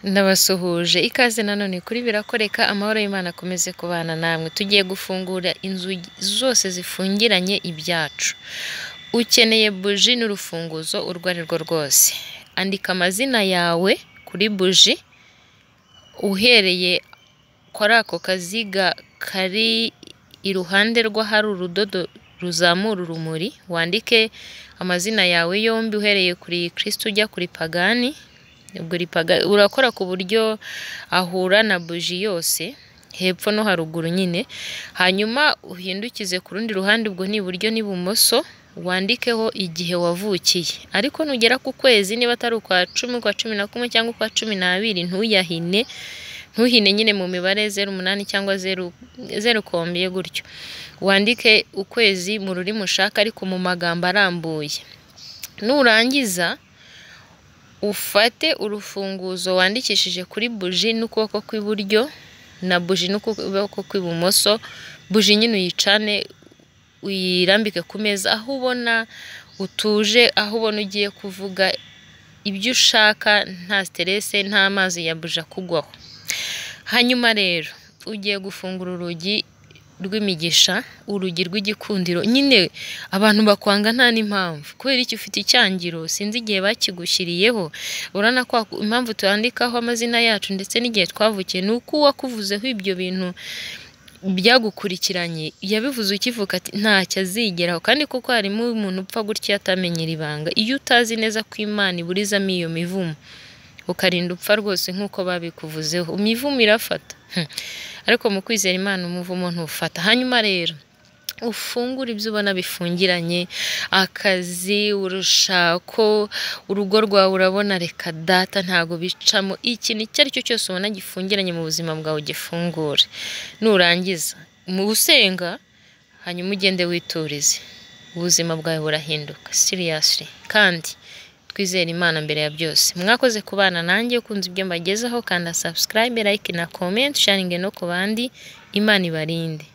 Ndabasuhuje ikaze nanone kuri birakoreka amahoro y'Imana akomeze kubana namwe, tugiye gufungura inzugi zose zifungiranye ibyacu, ukeneye buji n'urufunguzo urwo ari rwo rwose, andika amazina yawe kuri buji uhereye kuri ako kaziga kari iruhande rw'ahari urudodo ruzamura urumuri, wandike amazina yawe yombi uhereye kuri kirisitu ujya kuri pagani, urakora ku buryo ahura na buji yose hepfo no haruguru nyine, hanyuma uhindukize ku rundi ruhande ubwo ni iburyo n'ibumoso wandikeho igihe wavukiye, ariko nugera ku kwezi niba atari ukwa cumi, ukwa cumi na kumwe cyangwa ukwa cumi n'abiri ntuyahine, ntuhine nyine mu mibare zeru umunani cyangwa zeru ukombye gutyo, wandike ukwezi mu rurimi ushaka ariko mu magambo arambuye, nurangiza ufate urufunguzo wandikishije kuri buji n'ukuboko kw'iburyo na buji n'ukuboko kw'ibumoso, buji nyine uyicane uyirambike ku meza aho ubona utuje, aho ubona ugiye kuvuga ibyo ushaka nta siterese nta mazi ya buji akugwaho, hanyuma rero ugiye gufungura urugi rw'imigisha, urugi rw'igikundiro, nyine abantu bakwanga nta n'impamvu kubera iki ufite icyangiro sinzi igihe bakigushyiriyeho, urabona ko impamvu twandikaho amazina yacu ndetse n'igihe twavukiye ni uko uwakuvuzeho ibyo bintu byagukurikiranye yabivuze ukivuka ati ntacyo azigeraho kandi kuko harimo umuntu upfa gutya atamenyera ibanga, iyo utazi neza ko Imana iburizamo iyo mivumo ukarinda upfa rwose nk'uko babikuvuzeho, imivumo irafata ariko mu kwizera Imana umuvumo ntufata, hanyuma rero ufungure ibyo ubona bifungiranye akazi, urushako, urugo rwawe urabona reka data ntabwo bicamo, ikintu icyo ari cyo cyose ubona gifungiranye mu buzima bwawe ugifungure, nurangiza mu gusenga hanyuma ugende witurize, ubuzima bwawe burahinduka siriyasli kandi twizere Imana mbere ya byose, mwakoze kubana nanjye ukunze ibyo mbagezaho kanda subscribe, like na comment, sharinge no ku bandi, Imana ibarinde.